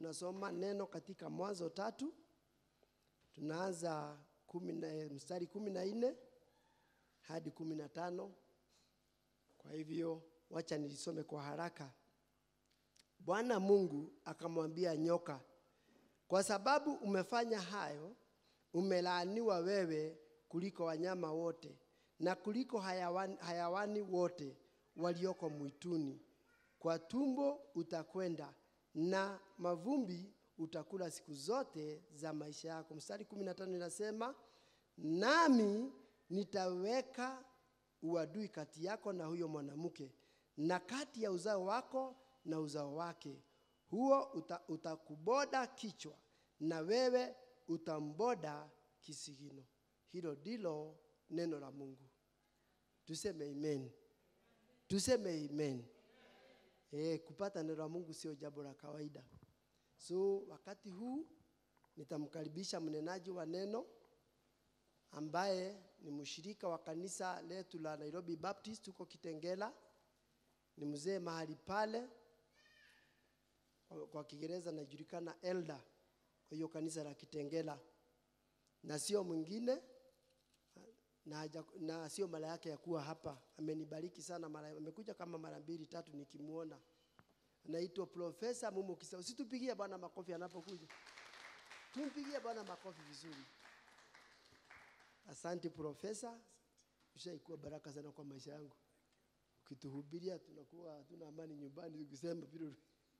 tunasoma neno katika Mwanzo tatu, tunaanza kumi na, mstari kumi na nne hadi kumi na tano. Kwa hivyo wacha nilisome kwa haraka. Bwana Mungu akamwambia nyoka, kwa sababu umefanya hayo, umelaaniwa wewe kuliko wanyama wote na kuliko hayawani, hayawani wote walioko mwituni. Kwa tumbo utakwenda na mavumbi utakula siku zote za maisha yako. Mstari 15 inasema, nami nitaweka uadui kati yako na huyo mwanamke na kati ya uzao wako na uzao wake, huo uta, utakuboda kichwa na wewe utamboda kisigino. Hilo ndilo neno la Mungu. Tuseme amen, tuseme amen. Eh, kupata neno la Mungu sio jambo la kawaida. So wakati huu nitamkaribisha mnenaji wa neno ambaye ni mshirika wa kanisa letu la Nairobi Baptist huko Kitengela. Ni mzee mahali pale, kwa- kwa Kiingereza anajulikana elder kwa hiyo kanisa la Kitengela, na sio mwingine na, haja- na sio mara yake ya kuwa hapa. Amenibariki sana mara, amekuja kama mara mbili tatu nikimuona. Anaitwa Profesa Mumu Kisa. Usitupigie Bwana makofi anapokuja, tumpigie Bwana makofi vizuri. Asante Profesa, ushaikuwa baraka sana kwa maisha yangu. Ukituhubiria tunakuwa hatuna amani nyumbani, tukisema vile.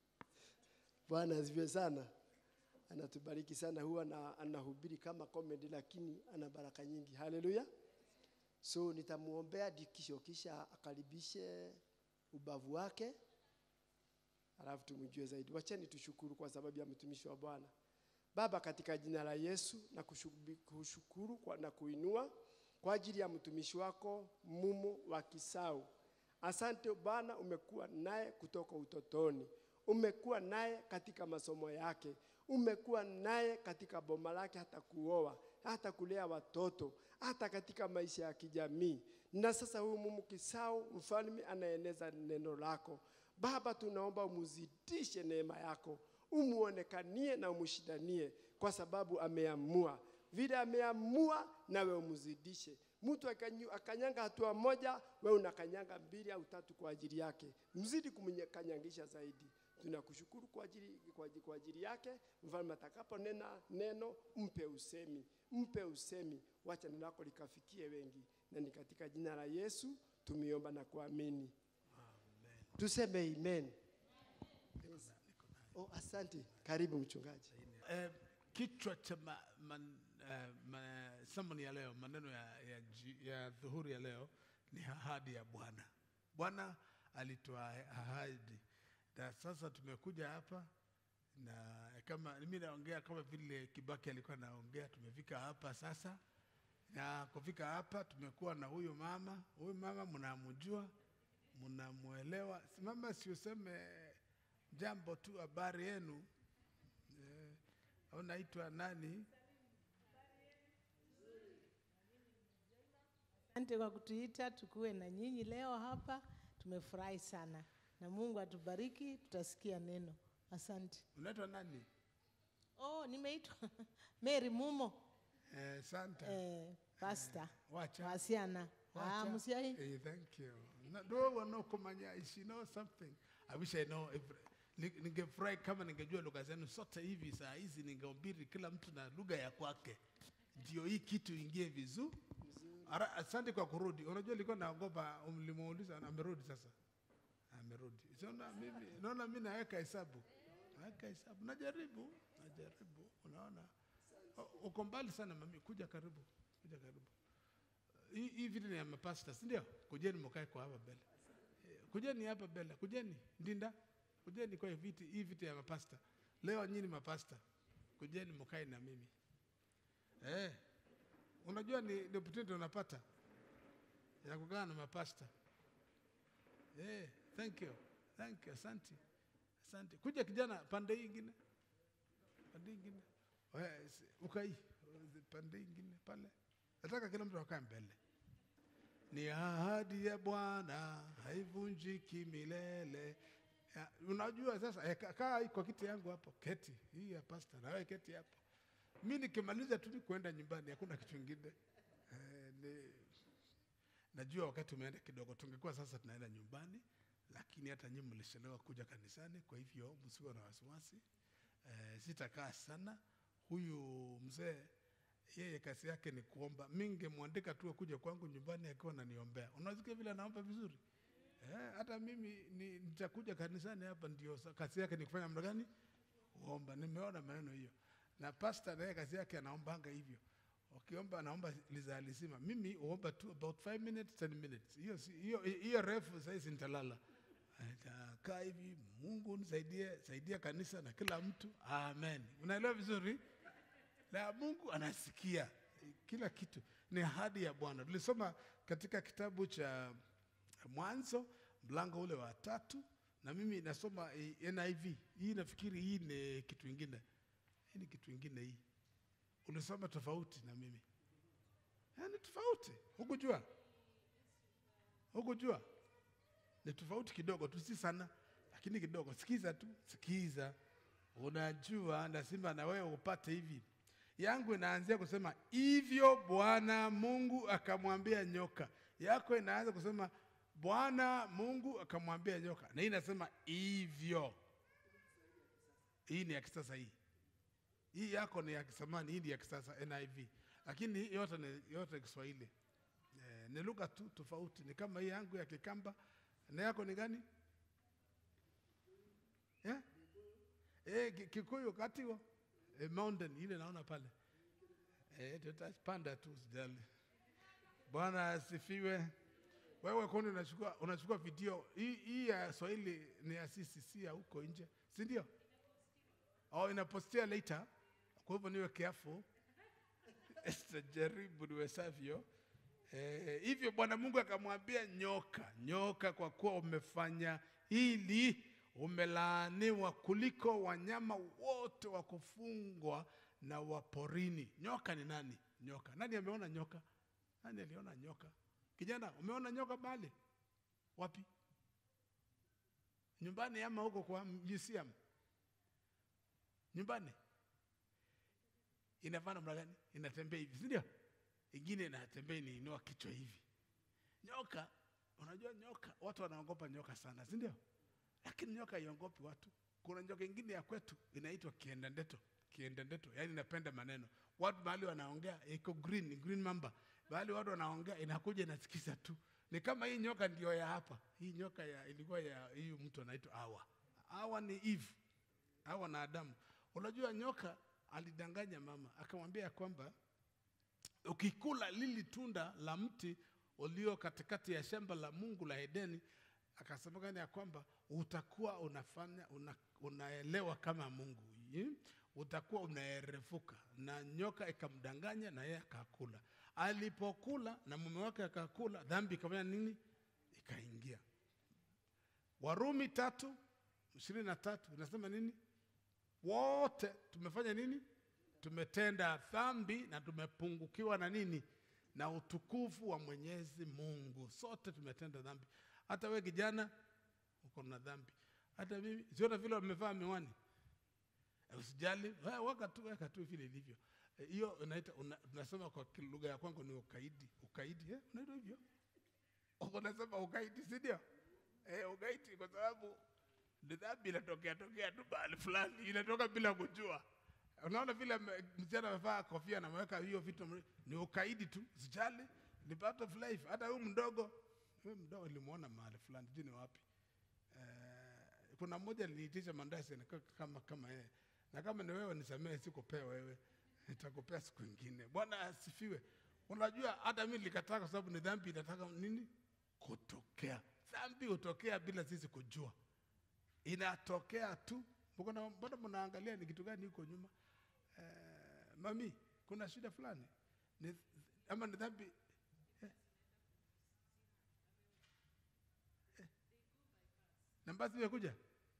Bwana asifiwe sana, anatubariki sana. Huwa na, anahubiri kama comedy, lakini ana baraka nyingi. Haleluya! So nitamuombea dikisho, kisha akaribishe ubavu wake, alafu tumjue zaidi. Wacheni tushukuru kwa sababu ya mtumishi wa Bwana. Baba, katika jina la Yesu na kushubi- kushukuru kwa, na kuinua kwa ajili ya mtumishi wako Mumu wa Kisau. Asante Bwana, umekuwa naye kutoka utotoni, umekuwa naye katika masomo yake, umekuwa naye katika boma lake, hata kuoa, hata kulea watoto, hata katika maisha ya kijamii. Na sasa huyu Mumu Kisau, mfalme, anaeneza neno lako Baba, tunaomba umuzidishe neema yako, umuonekanie na umshindanie, kwa sababu ameamua vile ameamua, nawe umuzidishe. Mtu akanyu- akanyanga hatua moja, wewe unakanyanga mbili au tatu kwa ajili yake, mzidi kumkanyangisha zaidi. Tunakushukuru kwa ajili, kwa ajili, kwa ajili yake. Mfalme atakaponena neno, mpe usemi, mpe usemi, wacha neno lako likafikie wengi, na ni katika jina la Yesu tumiomba na kuamini. Tuseme amen. Yes. Oh, asante. Karibu mchungaji. Eh, kichwa cha ma, man, eh, ma, sermon ya leo, maneno ya, ya, ji- ya dhuhuri ya leo ni ahadi ya Bwana. Bwana alitoa ahadi, na sasa tumekuja hapa na kama mimi naongea kama vile Kibaki alikuwa anaongea. Tumefika hapa sasa, na kufika hapa tumekuwa na huyu mama. Huyu mama mnamjua, mnamuelewa. Mama, siuseme jambo tu, habari yenu Eh, unaitwa nani? Asante kwa kutuita tukuwe na nyinyi leo hapa. Tumefurahi sana na Mungu atubariki, tutasikia neno. Asante. Unaitwa nani? Oh, nimeitwa Mary Mumo Eh, Santa. eh, pastor Wacha. wasiana ah, Wacha. musiai Eh, thank you. Na- Do wano kumanya she know something. I wish I know every Ni- ningefurahi kama ningejua lugha zenu sote hivi saa hizi ningehubiri kila mtu na lugha ya kwake ndio hii kitu ingie vizuri Ara- asante kwa kurudi unajua nilikuwa naogopa mlimuuliza amerudi sasa amerudi siona mimi naona mimi naweka hesabu naweka hesabu najaribu najaribu unaona U- uko mbali sana mami kuja karibu kuja karibu hii hii vile ni ya mapasta si ndio kujeni mkae kwa hapa mbele Eh, kujeni hapa mbele kujeni ndinda kujeni kwa hii viti hii viti ya mapasta leo nyinyi mapasta kujeni mkae na mimi eh unajua ni ni opportunity unapata ya kukaa na mapasta eh thank you thank you asante asante kuja kijana pande hii ingine pande hii ingine Wewe, si- ukai pande hii ingine pale nataka kila mtu akae mbele ni ahadi ya Bwana haivunjiki milele. Ya, unajua sasa eh, ka- kaa kwa kiti yangu hapo, keti hii ya pasta, na wewe keti hapo. Mi nikimaliza tu ni kuenda nyumbani, hakuna kitu kingine eh, ni, najua wakati umeenda kidogo, tungekuwa sasa tunaenda nyumbani, lakini hata nyinyi mlishelewa kuja kanisani, kwa hivyo msiwe na wasiwasi. Eh, sitakaa sana. Huyu mzee yeye kazi yake ni kuomba. Mi ningemwandika tu kuja kwangu nyumbani akiwa ananiombea. Unasikia vile anaomba vizuri eh, hata mimi ni, nitakuja kanisani hapa, ndio sa- kazi yake ni kufanya mda gani? Kuomba. Nimeona maneno hiyo, na pasta naye kazi yake anaombanga hivyo ukiomba anaomba lisaa lisima. Mimi huomba tu about 5 minutes 10 minutes. Hiyo si- hiyo hiyo refu saizi nitalala. Nitakaa hivi, Mungu nisaidie, saidia kanisa na kila mtu. Amen. Unaelewa vizuri? Na Mungu anasikia kila kitu. Ni ahadi ya Bwana. Tulisoma katika kitabu cha Mwanzo mlango ule wa tatu, na mimi nasoma eh, NIV. Hii nafikiri hii ni kitu ingine, hii ni kitu ingine hii ulisoma tofauti na mimi Eh, ni tofauti hukujua hukujua ni tofauti kidogo tu si sana lakini kidogo sikiza tu sikiza unajua lazima na wewe upate hivi yangu inaanzia kusema hivyo bwana mungu akamwambia nyoka yako inaanza kusema bwana mungu akamwambia nyoka na hii inasema hivyo hii ni ya kisasa hii hii yako ni ya kisamani, hii ni ya kisasa NIV, lakini hii yote ni yote Kiswahili. Eh, ni lugha tu tofauti, ni kama hii yangu ya Kikamba na yako ni gani? Yeah? Eh, Ki- Kikuyu katiwa eh, mountain ile naona pale eh, tutapanda tu sijali. Bwana asifiwe. Wewe kwani unachukua unachukua video hii hii ya Swahili ni ya sisi, si ya huko nje, si ndio? au inapostia later. Kwa hivyo niwe careful, sitajaribu niwezavyo. Eh, hivyo Bwana Mungu akamwambia nyoka, nyoka, kwa kuwa umefanya hili, umelaaniwa kuliko wanyama wote wa kufungwa na wa porini. Nyoka ni nani? Nyoka, nani ameona nyoka? Nani aliona nyoka? Kijana, umeona nyoka mahali wapi? Nyumbani ama huko kwa museum? nyumbani inavaa namna gani? Inatembea hivi, si ndio? Ingine inatembea inainua kichwa hivi. Nyoka, unajua nyoka, watu wanaogopa nyoka sana, si ndio? Lakini nyoka haiongopi watu. Kuna nyoka ingine ya kwetu inaitwa kiendendeto, kiendendeto, yaani inapenda maneno. Watu mahali wanaongea iko green, ni green mamba. Mahali watu wanaongea inakuja inasikiza tu. Ni kama hii nyoka ndio ya hapa. Hii nyoka ya ilikuwa ya hii mtu anaitwa Hawa. Hawa ni Eve hawa na Adamu. Unajua nyoka alidanganya mama akamwambia ya kwamba ukikula lili tunda la mti ulio katikati ya shamba la Mungu la Edeni, akasema gani ya kwamba utakuwa unafanya una, unaelewa kama Mungu Yi? utakuwa unaerefuka. Na nyoka ikamdanganya na yeye akakula. Alipokula na mume wake akakula, dhambi ikafanya nini? Ikaingia. Warumi tatu ishirini na tatu inasema nini? Wote tumefanya nini? Tumetenda dhambi na tumepungukiwa na nini? Na utukufu wa Mwenyezi Mungu. Sote tumetenda dhambi. Hata we kijana uko na dhambi, hata mimi. Siona vile wamevaa miwani, Eh, usijali, we, weka tu, weka tu vile ilivyo. Eh, Hiyo unaita una, unasema kwa ki- lugha ya kwangu ni ukaidi. Ukaidi eh? unaitwa hivyo, unasema ukaidi, si ndio? Eh, ukaidi kwa sababu ni dhambi inatokea tokea tu mahali fulani, inatoka bila kujua. Unaona vile ame- msichana amevaa kofia na ameweka hiyo vitu, mre- ni ukaidi tu, sijali, ni part of life. Hata huyu mdogo, huyu mdogo nilimuona mahali fulani, sijui ni wapi. Eh, kuna mmoja aliniitisha mandazi na kama kama yeye, na kama ni wewe nisamehe, sikupea wewe, nitakupea siku ingine. Bwana asifiwe. Unajua hata mimi nilikataa kwa sababu ni dhambi inataka nini? Kutokea. Dhambi hutokea bila sisi kujua inatokea tu. Mko na- Mbona mnaangalia ni kitu gani huko nyuma? Eh, mami, kuna shida fulani ni, ama ni dhambi eh? Eh? na basi imekuja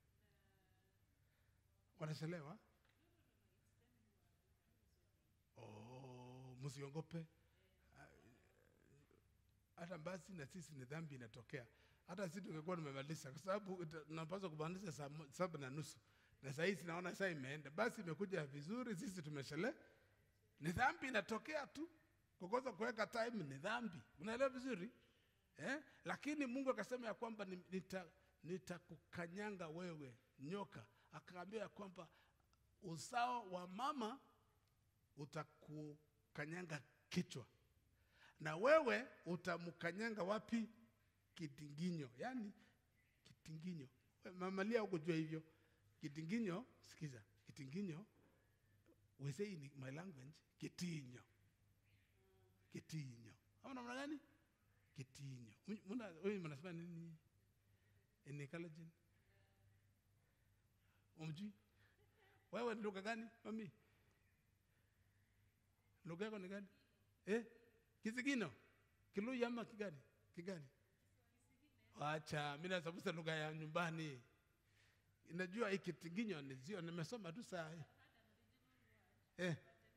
wanachelewa. Oh, msiongope hata basi na sisi ni dhambi inatokea. hata si tungekuwa tumemaliza, kwa sababu ita- tunapaswa kumaliza saa mo- saba na nusu na saa hizi naona saa imeenda. Basi imekuja vizuri, sisi tumeshele. Ni dhambi inatokea tu, kukosa kuweka time ni dhambi, unaelewa vizuri eh? Lakini Mungu akasema ya kwamba ni- nita nitakukanyanga wewe nyoka, akaambia ya kwamba uzao wa mama utakukanyanga kichwa na wewe utamkanyanga wapi? Kitinginyo, yaani kitinginyo. We, Mamalia hukujua hivyo. Kitinginyo, sikiza, kitinginyo we say in my language, kitinyo, kitinyo. Ama namna gani? Kitinyo. Muna- Muna, wewe mnasema nini? In Kalenjin? Umjui? Wewe ni lugha gani mami? Lugha yako ni gani? Eh? Kisigino? Kiluya ama kigani? Kigani? Wacha, mimi nasabusa lugha ya nyumbani. Najua hii kitinginyo ni zio, nimesoma tu saa hii. Eh.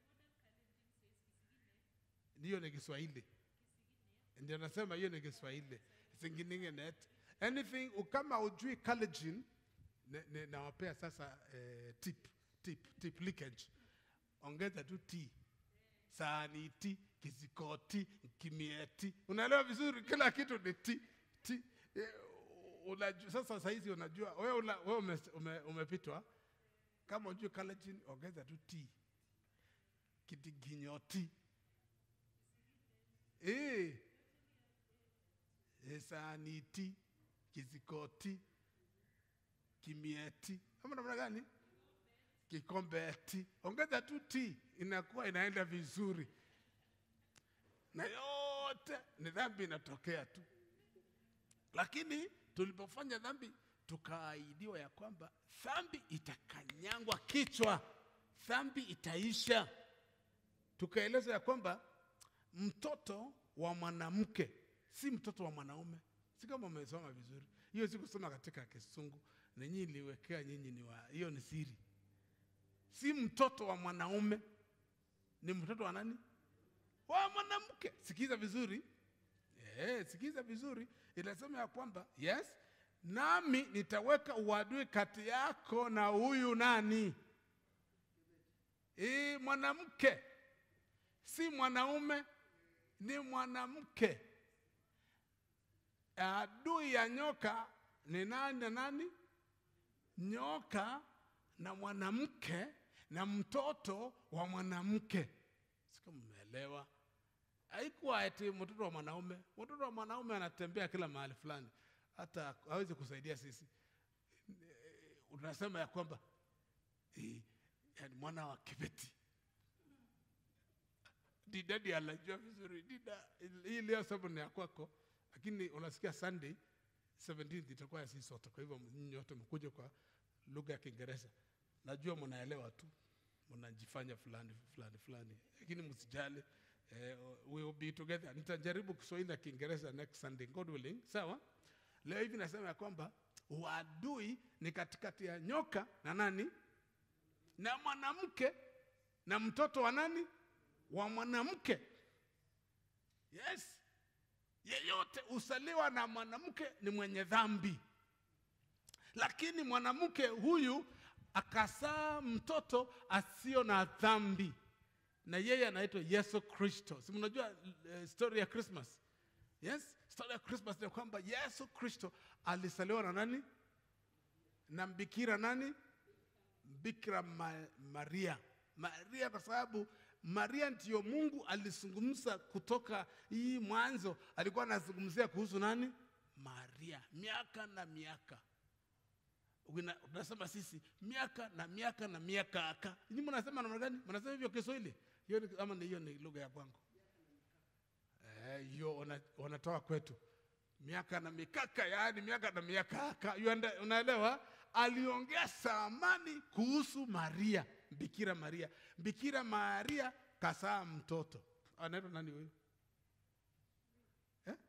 Hiyo ni Kiswahili. Ndio nasema hiyo ni Kiswahili. Singiningenet. Anything kama ujui Kalenjin ne- ne- nawapea sasa eh, tip tip tip leakage. Ongeza tu t sahani ti, kisikoti, kimieti. Unaelewa vizuri, kila kitu ni ti ti. Eh, Unajua, sasa saizi unajua wewe una, wewe ume, ume, umepitwa kama ujue Kalenjin, ongeza tu ti kitiginyoti eh, eh, sahani ti, kisikoti, kimieti, ama namna gani? kikombeti, ongeza tu ti, inakuwa inaenda vizuri, na yote ni dhambi inatokea tu. Lakini tulipofanya dhambi, tukaahidiwa ya kwamba dhambi itakanyangwa kichwa, dhambi itaisha. Tukaelezwa ya kwamba mtoto wa mwanamke si mtoto wa mwanaume. Si kama umesoma vizuri, hiyo si kusoma katika Kisungu, na nyinyi niliwekea nyinyi ni wa, hiyo ni siri si mtoto wa mwanaume, ni mtoto wa nani? Wa mwanamke. Sikiza vizuri eh, sikiza vizuri, inasema ya kwamba yes, nami nitaweka uadui kati yako na huyu nani? E, mwanamke, si mwanaume, ni mwanamke. Adui ya nyoka ni nani na nani? Nyoka na mwanamke na mtoto wa mwanamke. Sika mmeelewa? Haikuwa eti mtoto wa mwanaume. Mtoto wa mwanaume anatembea kila mahali fulani, hata hawezi kusaidia sisi. Eh, Unasema ya kwamba eh, yani mwana wa Kibeti Dida ndiye anajua vizuri. Dida hii leo sababu ni ya kwako, lakini unasikia Sunday 17th itakuwa ya sisi sote. Kwa hivyo nyinyi wote mkuje kwa lugha ya Kiingereza. Najua mnaelewa tu, mnajifanya fulani fulani fulani, lakini msijali. Eh, we will be together. Nitajaribu Kiswahili na Kiingereza next Sunday, God willing. Sawa? Leo hivi nasema ya kwamba uadui ni katikati ya nyoka na nani na mwanamke na mtoto wa nani wa mwanamke. Yes, yeyote usaliwa na mwanamke ni mwenye dhambi lakini mwanamke huyu akasaa mtoto asio na dhambi na yeye anaitwa yesu kristo si mnajua uh, story ya christmas yes story ya christmas ni kwamba yesu kristo alisaliwa na nani na mbikira nani bikira ma, maria maria kwa sababu maria ndiyo mungu alizungumza kutoka hii mwanzo alikuwa anazungumzia kuhusu nani maria miaka na miaka Ukina- tunasema sisi miaka na miaka na miaka aka ni mnasema namna gani mnasema hivyo kiswahili hiyo ni, ama ni hiyo ni lugha ya kwangu Eh, hiyo wana- wanatoa kwetu miaka na mikaka yaani miaka na miaka aka You unda- unaelewa aliongea samani kuhusu maria bikira maria bikira maria kasaa mtoto anaitwa nani huyu eh?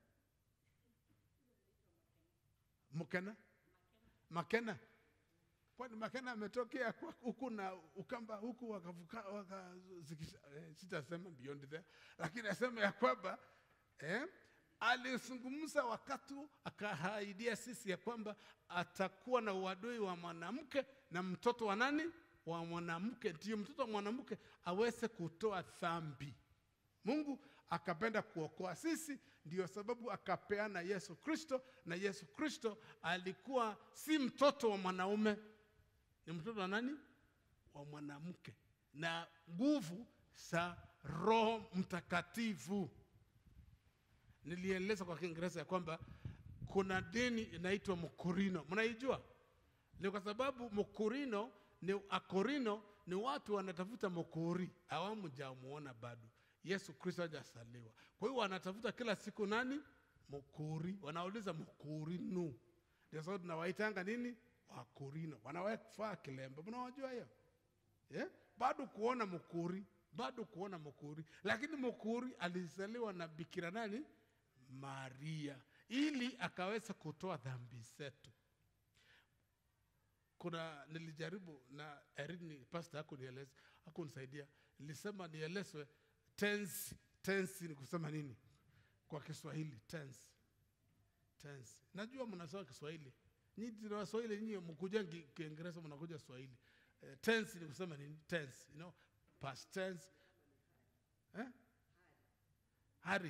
mkena Makena. Kwani Makena ametokea kwa- huku na Ukamba huku wakavuka waka, zikisha- eh, sitasema beyond there, lakini nasema ya kwamba eh, alizungumza wakati akahaidia sisi ya kwamba atakuwa na uadui wa mwanamke na mtoto wa nani wa mwanamke ndio mtoto wa mwanamke aweze kutoa dhambi mungu akapenda kuokoa sisi ndio sababu akapeana yesu kristo na yesu kristo alikuwa si mtoto wa mwanaume ni mtoto wa nani wa mwanamke na nguvu za roho mtakatifu nilieleza kwa kiingereza ya kwamba kuna dini inaitwa mkurino mnaijua ni kwa sababu mkurino ni akorino ni watu wanatafuta mukuri awamu jamuona bado yesu kristo hajasaliwa kwa hiyo wanatafuta kila siku nani mukuri wanauliza mukurinu ndio sababu tunawaitanga nini wakorino wanawafaa kilembe mnawajua hiyo yeah? bado kuona mukuri bado kuona mukuri lakini mukuri alizaliwa na bikira nani maria ili akaweza kutoa dhambi zetu kuna nilijaribu na erini pasta hakunieleza hakunisaidia nilisema nielezwe tense tense ni kusema nini kwa kiswahili tense tense najua mnasoma kiswahili nyinyi na waswahili nyinyi mkuja Ki- kiingereza mnakuja swahili eh, tense ni kusema nini tense you know past tense eh? hari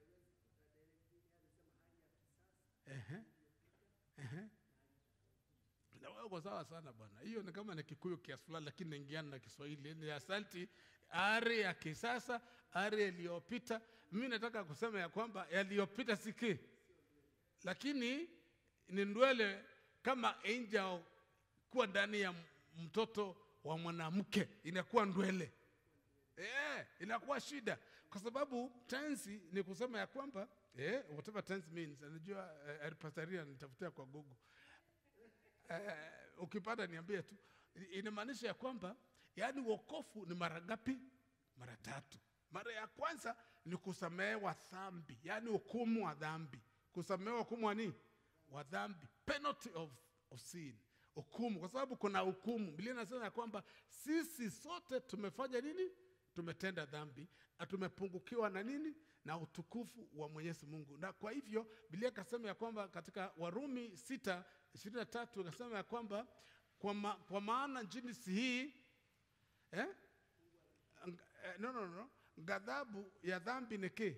Ehe. Ehe. Na wewe uko sawa sana bwana. Hiyo ni kama ni Kikuyu kiasi fulani, lakini naingiana na Kiswahili. Ni asanti ari ya kisasa, ari iliyopita. Mimi nataka kusema ya kwamba yaliyopita siki, lakini ni ndwele kama angel kuwa ndani ya mtoto wa mwanamke inakuwa ndwele eh, inakuwa shida kwa sababu tensi ni kusema ya kwamba eh, whatever tense means anajua eh, pastaria nitafutia kwa google eh, ukipata niambie tu inamaanisha ya kwamba yaani wokofu ni mara ngapi mara tatu mara ya kwanza ni kusamehewa dhambi yaani hukumu wa dhambi kusamehewa hukumu wa nini wa dhambi penalty of, of sin hukumu kwa sababu kuna hukumu biblia inasema ya kwamba sisi sote tumefanya nini tumetenda dhambi na tumepungukiwa na nini na utukufu wa mwenyezi mungu na kwa hivyo biblia ikasema ya kwamba katika warumi sita ishirini na tatu ikasema ya kwamba kwa, ma, kwa maana jinsi hii eh? Ng- eh, no, no, no. ghadhabu ya dhambi ni ki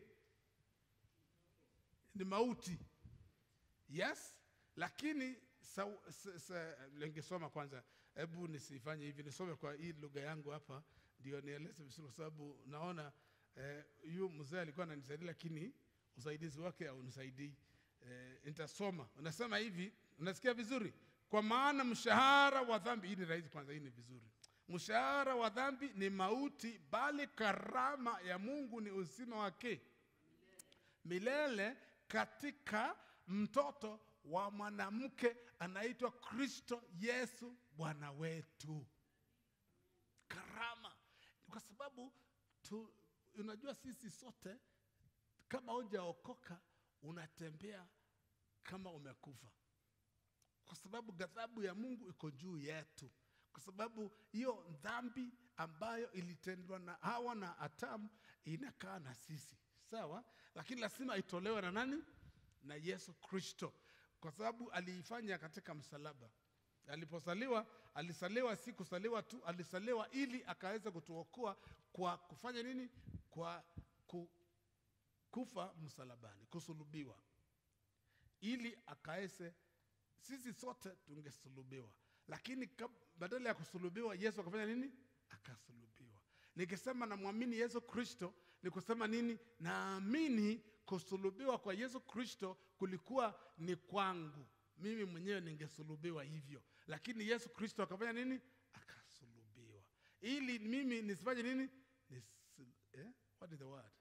ni mauti yes lakini sa, sa, sa, ningesoma kwanza hebu nisifanye hivi nisome kwa hii lugha yangu hapa ndio nieleze vizuri kwa sababu naona eh, yu mzee alikuwa ananisaidia lakini usaidizi wake haunisaidii eh, nitasoma unasema hivi unasikia vizuri kwa maana mshahara wa dhambi hii ni rahisi kwanza hii ni vizuri mshahara wa dhambi ni mauti bali karama ya mungu ni uzima wake milele katika mtoto wa mwanamke anaitwa kristo yesu bwana wetu karama kwa sababu tu, unajua sisi sote kama hujaokoka unatembea kama umekufa kwa sababu ghadhabu ya mungu iko juu yetu kwa sababu hiyo dhambi ambayo ilitendwa na hawa na atamu inakaa na sisi sawa lakini lazima itolewe na nani na yesu kristo kwa sababu aliifanya katika msalaba aliposaliwa alisaliwa si kusaliwa tu alisaliwa ili akaweza kutuokoa kwa kufanya nini kwa ku, kufa msalabani kusulubiwa ili akaweze sisi sote tungesulubiwa lakini kab- badala ya kusulubiwa yesu akafanya nini akasulubiwa nikisema namwamini yesu kristo ni kusema nini naamini kusulubiwa kwa yesu kristo kulikuwa ni kwangu mimi mwenyewe ningesulubiwa hivyo lakini yesu kristo akafanya nini akasulubiwa ili mimi nisifanye nini Nisi, eh? what is the word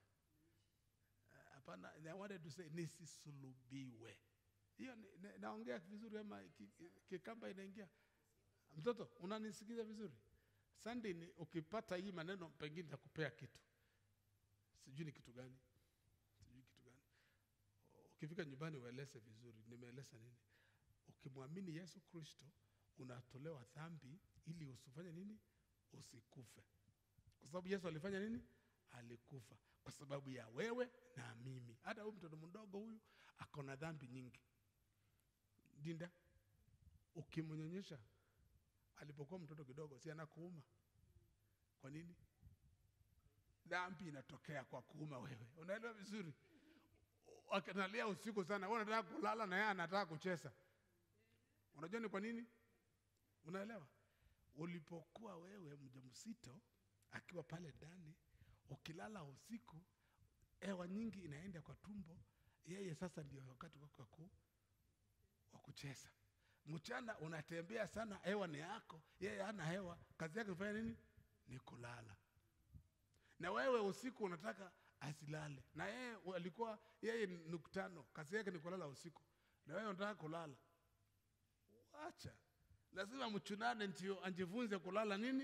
Eh, hapana I wanted to say nisisulubiwe hiyo ni- na- naongea vizuri ama ki- ki- kikamba inaingia mtoto unanisikiza vizuri sunday ni ukipata hii maneno pengine takupea kitu sijui ni kitu gani sijui kitu gani ukifika nyumbani ueleze vizuri nimeeleza nini ukimwamini yesu kristo unatolewa dhambi ili usifanye nini usikufe kwa sababu yesu alifanya nini alikufa kwa sababu ya wewe na mimi hata huyu mtoto mdogo huyu ako na dhambi nyingi dinda ukimnyonyesha alipokuwa mtoto kidogo si anakuuma kwa nini dhambi inatokea kwa kuuma wewe unaelewa vizuri akinalia usiku sana wewe unataka kulala na yeye anataka kucheza unajua ni kwa nini unaelewa ulipokuwa wewe mjamzito akiwa pale ndani ukilala usiku hewa nyingi inaenda kwa tumbo yeye sasa ndio wakati wako wa ku- wa kucheza mchana unatembea sana hewa ni yako yeye hana hewa kazi yake kufanya nini ni kulala na wewe usiku unataka asilale na yeye alikuwa yeye ni nuktano kazi yake ni kulala usiku na wewe unataka kulala wacha lazima mchunane ndio ajifunze kulala nini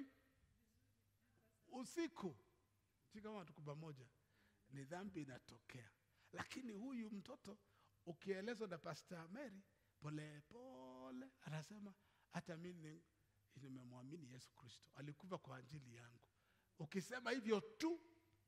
usiku si kama tuko pamoja ni dhambi inatokea lakini huyu mtoto ukielezwa na Pastor Mary pole pole anasema hata mimi nimemwamini Yesu Kristo alikufa kwa ajili yangu ukisema hivyo tu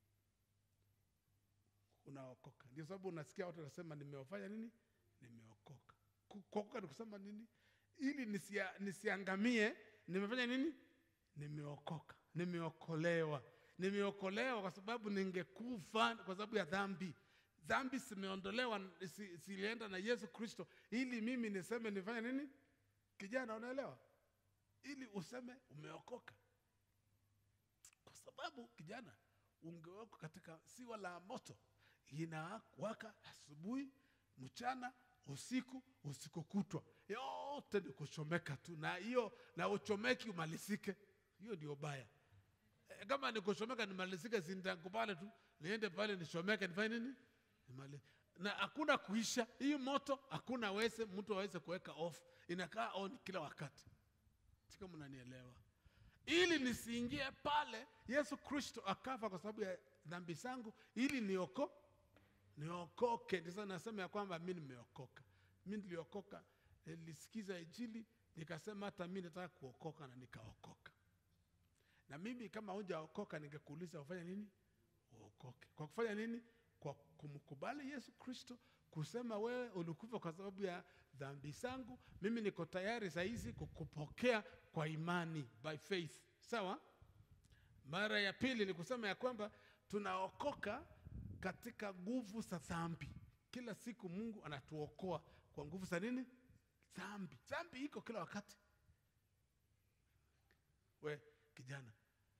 unaokoka ndio sababu unasikia watu wanasema nimeofanya nini nimeokoka Ku- kuokoka ni kusema nini ili nisia, nisiangamie nimefanya nini nimeokoka nimeokolewa nimeokolewa kwa sababu ningekufa kwa sababu ya dhambi dhambi zimeondolewa si- zilienda na yesu kristo ili mimi niseme nifanye nini kijana unaelewa ili useme umeokoka kwa sababu kijana ungewekwa katika siwa la moto inawaka asubuhi mchana usiku usiku kutwa yote ni kuchomeka tu na hiyo na uchomeki umalizike hiyo ndio baya e, kama ni kuchomeka nimalizike sintakupale tu niende pale nichomeke nifanye nini Nimali- na hakuna kuisha hii moto hakuna weze mtu aweze kuweka off inakaa on kila wakati sika mnanielewa ili nisiingie pale yesu kristo akafa kwa sababu ya dhambi zangu ili nioko niokoke ndisa nasema ya kwamba mi nimeokoka mi niliokoka nilisikiza injili nikasema hata mi nataka kuokoka na nikaokoka na mimi kama hujaokoka ningekuuliza ufanya nini uokoke kwa kufanya nini kwa kumkubali yesu kristo kusema wewe ulikufa kwa sababu ya dhambi zangu mimi niko tayari sahizi kukupokea kwa imani by faith sawa mara ya pili ni kusema ya kwamba tunaokoka katika nguvu za dhambi kila siku mungu anatuokoa kwa nguvu za nini dhambi dhambi iko kila wakati we kijana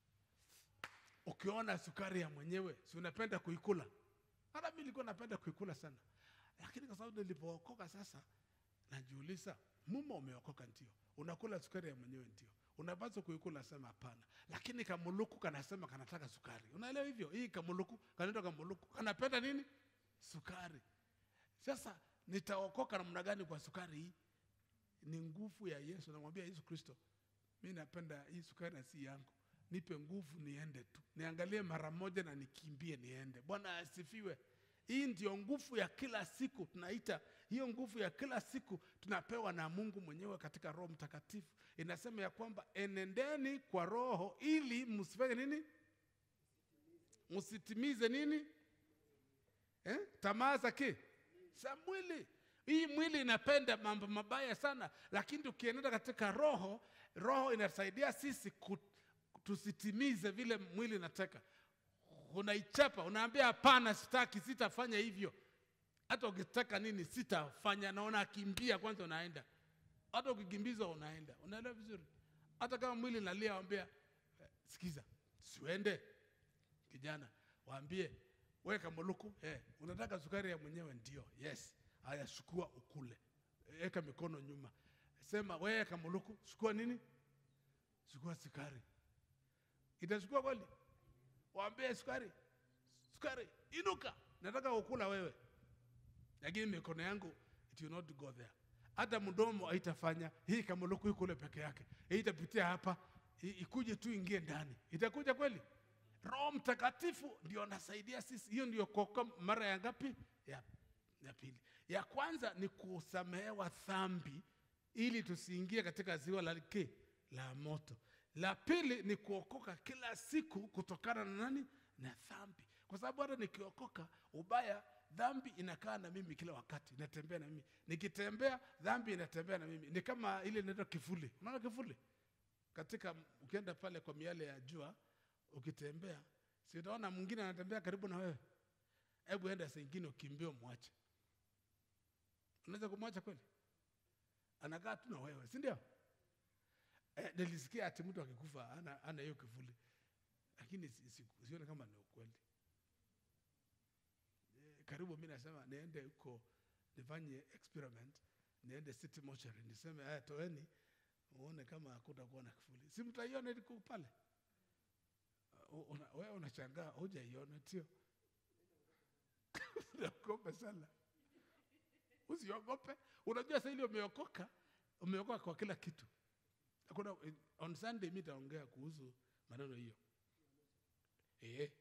ukiona sukari ya mwenyewe si unapenda kuikula hata mi nilikuwa napenda kuikula sana lakini kwa sababu nilipookoka sasa najiuliza mumo umeokoka ndio unakula sukari ya mwenyewe ndio unapaswa kuikula sema hapana lakini kamuluku kanasema kanataka sukari unaelewa hivyo hii kamuluku kanaitwa kamuluku kanapenda nini sukari sasa nitaokoka namna gani kwa sukari hii ni nguvu ya yesu namwambia yesu kristo mi napenda hii sukari na si yangu nipe nguvu niende tu niangalie mara moja na nikimbie niende bwana asifiwe hii ndio nguvu ya kila siku tunaita hiyo nguvu ya kila siku tunapewa na mungu mwenyewe katika roho mtakatifu inasema ya kwamba enendeni kwa roho ili msifanye nini msitimize nini eh? tamaa za ki za mwili hii mwili inapenda mambo mabaya sana lakini tukienenda katika roho roho inasaidia sisi ku, tusitimize vile mwili inataka unaichapa unaambia hapana sitaki sitafanya hivyo hata ukitaka nini sitafanya naona akimbia kwanza unaenda hata ukikimbizwa unaenda unaelewa vizuri hata kama mwili nalia wambia eh, sikiza siuende kijana waambie weka muluku eh, unataka sukari ya mwenyewe ndio yes haya chukua ukule weka mikono nyuma sema weka muluku chukua nini chukua sukari itachukua kweli waambie sukari sukari inuka nataka ukula wewe lakini mikono yangu it will not go there hata mdomo haitafanya hii kamuluku ikule peke yake hii itapitia hapa i- ikuje tu ingie ndani itakuja kweli roho mtakatifu ndio anasaidia sisi hiyo ndio koka mara ya ngapi ya, ya pili ya kwanza ni kusamehewa dhambi ili tusiingie katika ziwa la ke la moto la pili ni kuokoka kila siku kutokana na nani na dhambi kwa sababu hata nikiokoka ubaya dhambi inakaa na mimi kila wakati inatembea na mimi nikitembea dhambi inatembea na mimi ni kama ile inaitwa kifuli unaona kifuli katika ukienda pale kwa miale ya jua ukitembea si utaona mwingine anatembea karibu na wewe hebu enda saa ingine ukimbie umwache unaweza kumwacha kweli anakaa tu na wewe si ndio eh, nilisikia ati mtu akikufa ana ana hiyo kivuli lakini si, si, sione kama ni ukweli eh, karibu mi nasema niende huko nifanye experiment niende city mortuary niseme haya toeni uone kama hakutakuwa na kivuli si mtaiona iliko pale Uh, una, wewe unashangaa hujaiona tio unaogopa sana usiogope unajua sasa ile umeokoka umeokoka kwa kila kitu kuna on sunday mi taongea kuhusu maneno hiyo eh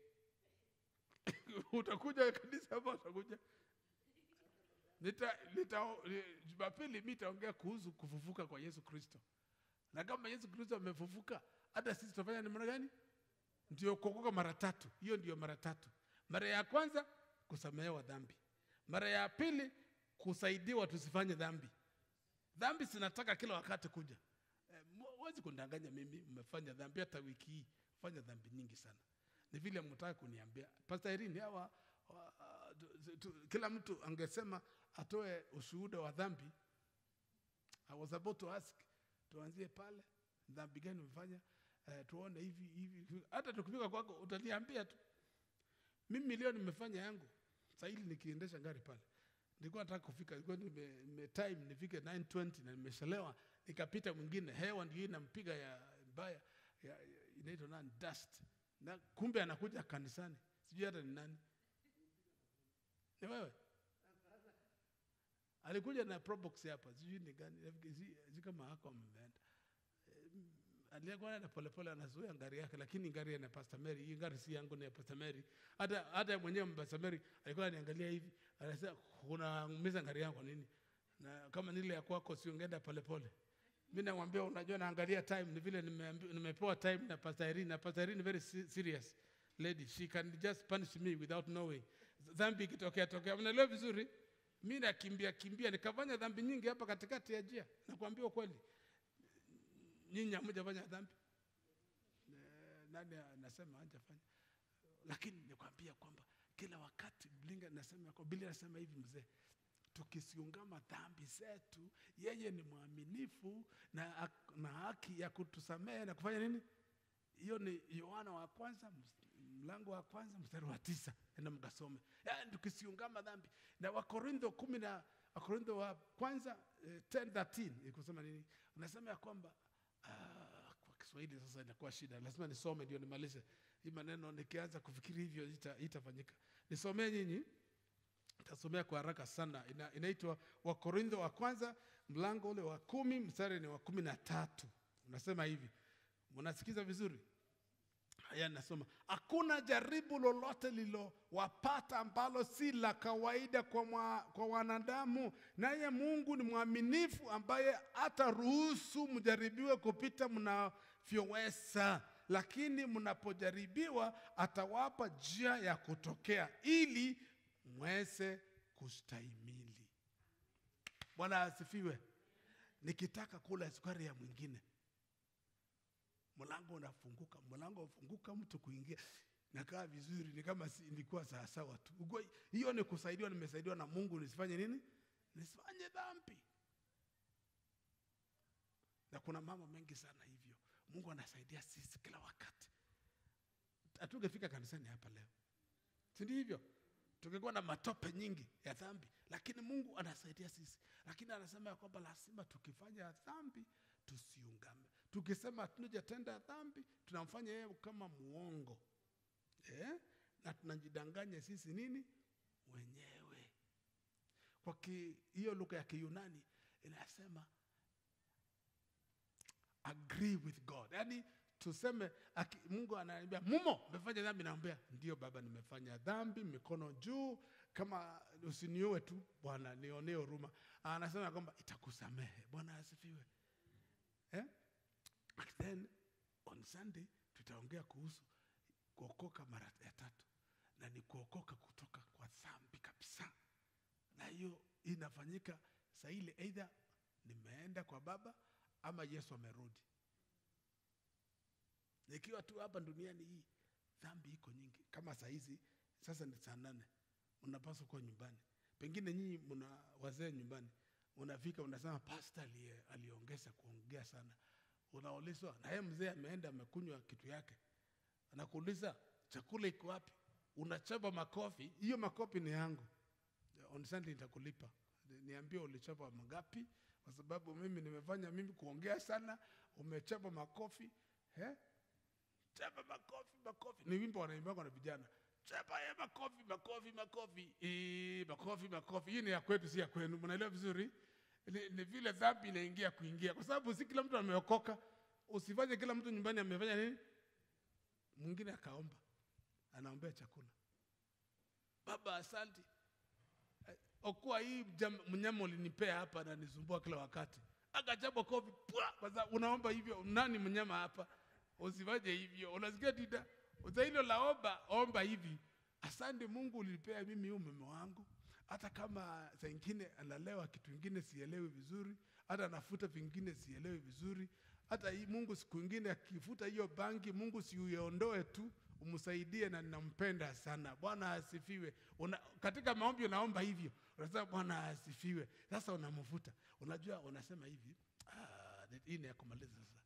utakuja kanisa hapa utakuja nita nita ni- jumapili mi taongea kuhusu kufufuka kwa yesu kristo na kama yesu kristo amefufuka hata sisi tutafanya namna gani ndio kuokoka mara tatu hiyo ndio mara tatu mara ya kwanza kusamehewa dhambi mara ya pili kusaidiwa tusifanye dhambi dhambi zinataka kila wakati kuja Eh, mu- huwezi kundanganya mimi mmefanya dhambi hata wiki hii fanya dhambi nyingi sana ni vile mtaka kuniambia Pastor Irene hawa wa- tu- tu- kila mtu angesema atoe ushuhuda wa dhambi I was about to ask tuanzie pale dhambi gani umefanya eh, tuone hivi hivi hivi. hata tukifika kwako utaniambia tu mimi leo nimefanya yangu sahili nikiendesha gari pale nilikuwa nataka kufika nilikuwa nime, nime time nifike 920 na nimeshalewa nikapita mwingine hewa ndio inampiga ya mbaya ya, ya, inaitwa nani dust na kumbe anakuja kanisani sijui hata ni nani ni wewe alikuja na probox hapa sijui ni gani nafikiri si, si kama hako ameenda aliyekuwa na polepole anazuia ngari yake lakini ngari ya Pastor Mary hii ngari si yangu ni ya Pastor Mary hata hata yeye mwenyewe Pastor Mary alikuwa ananiangalia hivi anasema unaumiza ngari yangu kwa nini na kama nile ya kwako si ungeenda polepole mimi namwambia unajua naangalia time ni vile nimeambi- nimepewa time na Pastor Irene na Pastor Irene very se- serious lady she can just punish me without knowing dhambi ikitokea tokea mnaelewa vizuri mi nakimbia kimbia nikafanya dhambi nyingi hapa katikati ya njia nakwambia ukweli nyinyi hamjafanya dhambi Eh, nani anasema hajafanya lakini nikwambia kwamba kila wakati blinga nasema kwa biblia nasema hivi mzee tukisiungama dhambi zetu yeye ni mwaminifu na, ak- na haki ya kutusamehe na kufanya nini hiyo ni yohana wa kwanza ms- mlango wa kwanza mstari wa tisa enda mkasome yaani tukisiungama dhambi na wakorintho kumi na wakorintho wa kwanza eh, 10 ikusema nini unasema ya kwamba ah, kwa kiswahili sasa inakuwa shida lazima nisome ndio nimalize hii maneno nikianza kufikiri hivyo ita- itafanyika nisomee nyinyi tasomea kwa haraka sana Ina, inaitwa wakorintho wa kwanza mlango ule wa kumi mstari ni wa kumi na tatu unasema hivi mnasikiza vizuri haya nasoma hakuna jaribu lolote lilowapata ambalo si la kawaida kwa, mwa, kwa wanadamu naye mungu ni mwaminifu ambaye hataruhusu mjaribiwe kupita mnavyoweza lakini mnapojaribiwa atawapa njia ya kutokea ili mweze kustahimili bwana asifiwe nikitaka kula sukari ya mwingine mlango unafunguka mlango unafunguka mtu kuingia nakaa vizuri ni kama si, nilikuwa sawasawa tu Ugua- hiyo ni kusaidiwa nimesaidiwa na mungu nisifanye nini nisifanye dhambi na kuna mambo mengi sana hivyo mungu anasaidia sisi kila wakati hatungefika kanisani hapa leo sindi hivyo tungekuwa na matope nyingi ya dhambi lakini mungu anasaidia sisi lakini anasema ya kwamba lazima tukifanya dhambi tusiungame tukisema tunajatenda dhambi tunamfanya yeye kama muongo eh? na tunajidanganya sisi nini wenyewe kwa ki- hiyo lugha ya kiyunani inasema agree with god yaani tuseme aki, mungu ananiambia mumo umefanya dhambi naambia ndio baba nimefanya dhambi mikono juu kama usiniue tu bwana nionee huruma anasema kwamba itakusamehe bwana asifiwe eh? And then on sunday tutaongea kuhusu kuokoka mara ya tatu ambayo inafanyika saa ile, either nimeenda kwa Baba ama Yesu amerudi. Nikiwa tu hapa duniani hii, dhambi iko nyingi. Kama saa hizi sasa ni saa nane, mnapaswa kuwa nyumbani. Pengine nyinyi mna wazee nyumbani, unafika unasema pasta aliye aliongeza kuongea sana, unaulizwa na yeye mzee ameenda amekunywa kitu yake, anakuuliza chakula iko wapi? Unachapa makofi, hiyo makofi ni yangu, on Sunday nitakulipa. Niambie ulichapa mangapi, kwa sababu mimi nimefanya mimi kuongea sana, umechapa makofi eh? Chapa makofi, makofi. Ni wimbo wanaimbwa na vijana. Chapa ya makofi, makofi, makofi. Eh, makofi, makofi. Hii ni ya kwetu si ya kwenu. Mnaelewa vizuri? Ni, ni vile dhambi inaingia kuingia kwa sababu si kila mtu ameokoka. Usifanye kila mtu nyumbani amefanya nini? Mwingine akaomba. Anaombea chakula. Baba asante. Eh, Okoa hii jam- mnyama ulinipea hapa na nisumbua kila wakati. Akachapa kofi. Pwa! Kwa sababu unaomba hivyo nani mnyama hapa? Usifanye hivyo. Unasikia tida? Uza hilo la omba, omba hivi. Asante Mungu ulipea mimi huyu mume wangu. Hata kama saa ingine analewa kitu ingine sielewi vizuri, hata anafuta vingine sielewi vizuri. Hata hii Mungu siku ingine akifuta hiyo bangi, Mungu si uiondoe tu, umsaidie na ninampenda sana. Bwana asifiwe. Una, katika maombi unaomba hivyo. Unasema Bwana asifiwe. Sasa unamfuta. Unajua unasema hivi, ah, hii ni ya kumaliza sasa.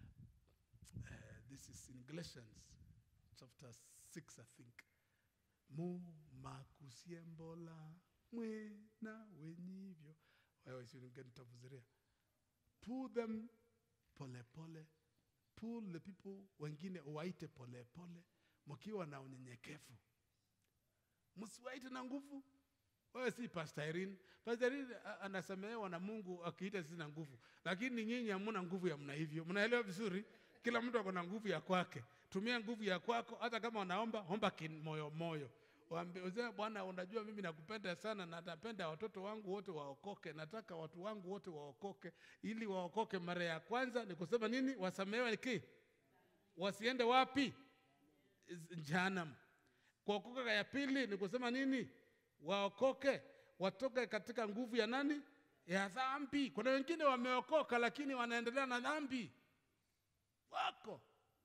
Uh, this is in Galatians chapter 6, I think. Mu makusiembola mwena wenyivyo. Wewe si nitafuziria. Pull them pole pole. Pull the people wengine uwaite pole pole mkiwa na unyenyekevu. Msiwaite na nguvu. Wewe si Pastor Irene. Pastor Irene a- anasamehewa na Mungu akiita sisi na nguvu, lakini nyinyi hamuna nguvu ya mna hivyo. Mnaelewa vizuri? Kila mtu ako na nguvu ya kwake. Tumia nguvu ya kwako, hata kama unaomba omba kimoyo moyo. Waambie useme, Bwana, unajua mimi nakupenda sana na napenda watoto wangu wote waokoke. Nataka watu wangu wote waokoke, ili waokoke mara ya kwanza ni kusema nini? Wasamehewe ki wasiende wapi? Jehanamu. Kuokoka ya pili ni kusema nini? Waokoke, watoke katika nguvu ya nani? Ya dhambi. Kuna wengine wameokoka lakini wanaendelea na dhambi, wako.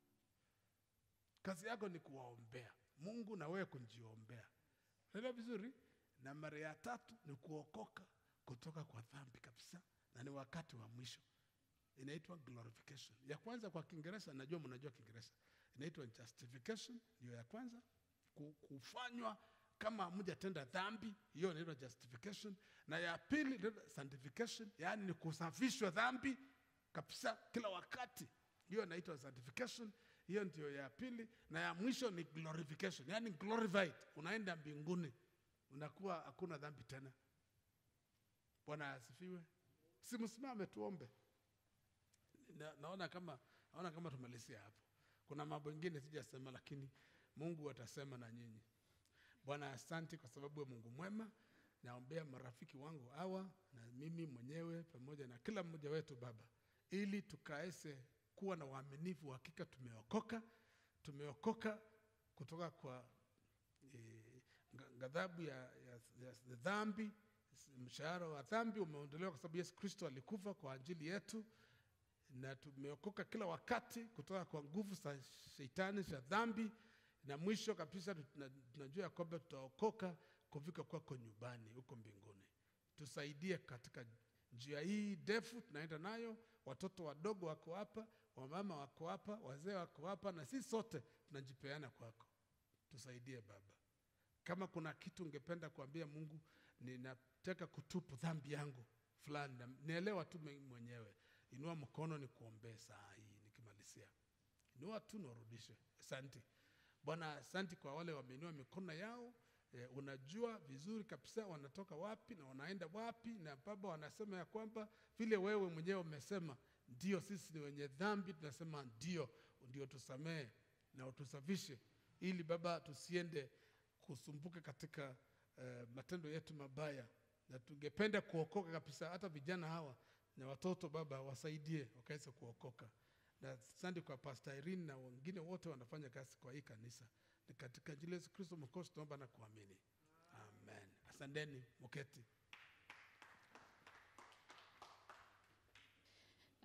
Kazi yako ni kuwaombea Mungu na wewe kunjiombea. Unaelewa vizuri? Na mara ya tatu ni kuokoka kutoka kwa dhambi kabisa, na ni wakati wa mwisho inaitwa glorification. Ya kwanza kwa Kiingereza, najua mnajua Kiingereza, inaitwa justification, ndio ya kwanza, ku- kufanywa kama hamjatenda dhambi, hiyo inaitwa justification, na ya pili inaitwa sanctification, yaani ni kusafishwa dhambi kabisa kila wakati, hiyo inaitwa sanctification. Hiyo ndio ya pili, na ya mwisho ni glorification, yaani glorified, unaenda mbinguni, unakuwa hakuna dhambi tena. Bwana asifiwe. Simsimame tuombe na, naona kama naona kama tumalizia hapo. Kuna mambo mengine sijasema, lakini Mungu atasema na nyinyi. Bwana, asante kwa sababu ya Mungu mwema. Naombea marafiki wangu hawa na mimi mwenyewe pamoja na kila mmoja wetu Baba, ili tukaese kuwa na uaminifu. Hakika tumeokoka, tumeokoka kutoka kwa eh, nga- ghadhabu ya, ya, ya, ya dhambi. Mshahara wa dhambi umeondolewa kwa sababu Yesu Kristo alikufa kwa ajili yetu na tumeokoka kila wakati kutoka kwa nguvu za shetani za dhambi, na mwisho kabisa tuna- tunajua ya kwamba tutaokoka kufika kwako nyumbani huko mbinguni. Tusaidie katika njia hii ndefu tunaenda nayo. Watoto wadogo wako hapa, wamama wako hapa, wazee wako hapa, na sisi sote tunajipeana kwako. Tusaidie Baba. Kama kuna kitu ungependa kuambia Mungu, ninataka kutupu dhambi yangu fulani, na- nielewa tu mimi mwenyewe. Inua mkono ni kuombee saa hii nikimalizia. Inua tu na urudishe. Asante Bwana, asante kwa wale wameinua mikono yao. E, unajua vizuri kabisa wanatoka wapi na wanaenda wapi, na Baba wanasema ya kwamba vile wewe mwenyewe umesema, ndio sisi ni wenye dhambi, tunasema ndio, ndio tusamehe na utusafishe, ili Baba tusiende kusumbuka katika eh, matendo yetu mabaya, na tungependa kuokoka kabisa. Hata vijana hawa na watoto Baba wasaidie wakaweze kuokoka. Na asante kwa Pastor Irene na wengine wote wanafanya kazi kwa hii kanisa. Ni katika jina la Yesu Kristo Mwokozi tunaomba na kuamini, amen. Asanteni, muketi.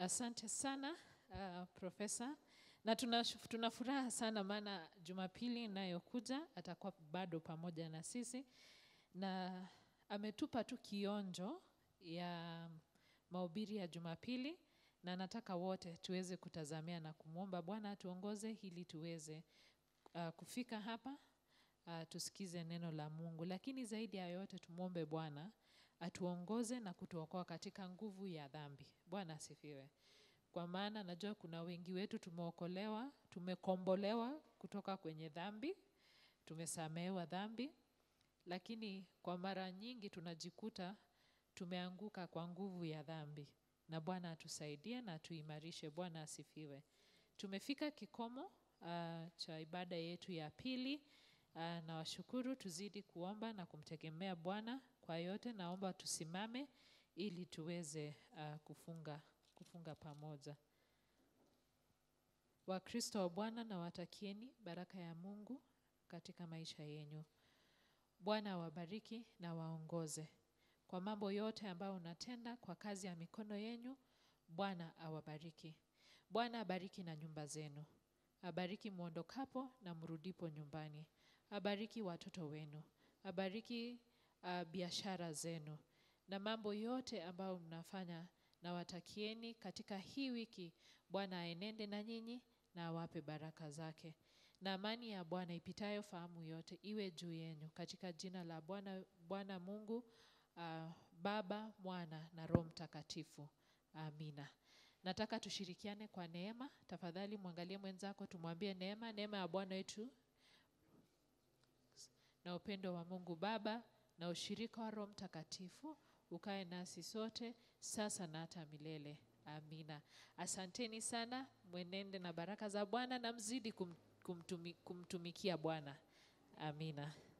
Asante sana uh, Profesa, na tuna, tuna furaha sana maana Jumapili inayokuja atakuwa bado pamoja na sisi, na ametupa tu kionjo ya mahubiri ya Jumapili, na nataka wote tuweze kutazamia na kumwomba Bwana atuongoze ili tuweze uh, kufika hapa uh, tusikize neno la Mungu, lakini zaidi ya yote tumwombe Bwana atuongoze na kutuokoa katika nguvu ya dhambi. Bwana asifiwe. Kwa maana najua kuna wengi wetu tumeokolewa, tumekombolewa kutoka kwenye dhambi, tumesamehewa dhambi, lakini kwa mara nyingi tunajikuta tumeanguka kwa nguvu ya dhambi, na Bwana atusaidie na atuimarishe. Bwana asifiwe. Tumefika kikomo uh, cha ibada yetu ya pili. Uh, na washukuru, tuzidi kuomba na kumtegemea Bwana kwa yote. Naomba tusimame ili tuweze uh, kufunga kufunga pamoja. Wakristo wa Bwana, na watakieni baraka ya Mungu katika maisha yenyu. Bwana awabariki na waongoze kwa mambo yote ambayo unatenda kwa kazi ya mikono yenyu. Bwana awabariki. Bwana abariki na nyumba zenu, abariki mwondokapo na mrudipo nyumbani, abariki watoto wenu, abariki uh, biashara zenu na mambo yote ambayo mnafanya. Na watakieni katika hii wiki, Bwana aenende na nyinyi na awape baraka zake, na amani ya Bwana ipitayo fahamu yote iwe juu yenu, katika jina la Bwana Bwana Mungu uh, Baba, Mwana na Roho Mtakatifu. Amina. Nataka tushirikiane kwa neema. Tafadhali mwangalie mwenzako, tumwambie neema, neema ya Bwana wetu na upendo wa Mungu Baba na ushirika wa Roho Mtakatifu ukae nasi sote sasa na hata milele. Amina. Asanteni sana, mwenende na baraka za Bwana na mzidi kum, kumtumi, kumtumikia Bwana. Amina.